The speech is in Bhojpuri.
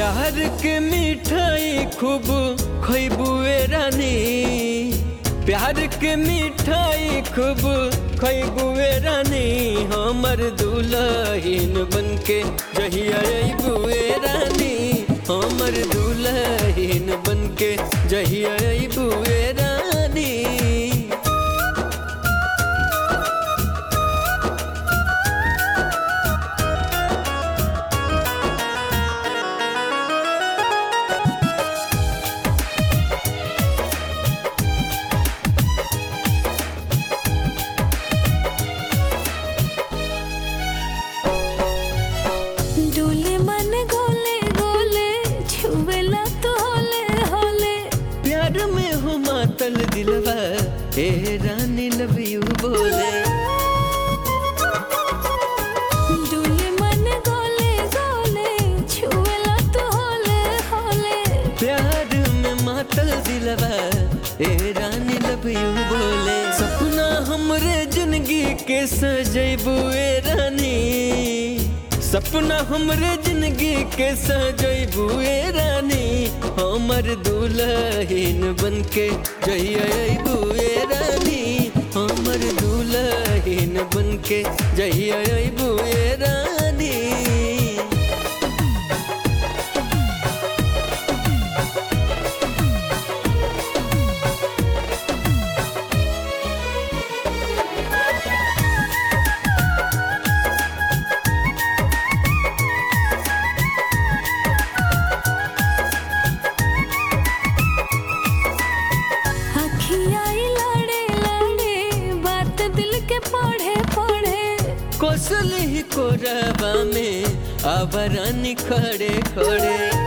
प्यार के मिठाई खूब खैबुए रानी प्यार के मिठाई खूब खैबुए रानी हमर दुल्हन बनके जहिया अबुए रानी हमर दुल्हन बनके जहिया अबुए रानी डोले मन गोले गोले छुवेला तो होले होले प्यार में हो मातल दिलवा ए रानी लव यू बोले डोले मन गोले गोले छुवेला तो होले होले प्यार में मातल दिलवा ए रानी लव यू बोले सपना हमरे जिंदगी के सजैबू ए रानी सपना हमरे जिंदगी के सजैबू ए रानी हमर दुल्हन बनके जहिया अबू ए रानी हमर दुल्हन बनके जहिया अबू ए रानी अखियाई लड़े लड़े बात दिल के पढ़े पढ़े कोसल ही कोरबा में आबरानी खड़े खड़े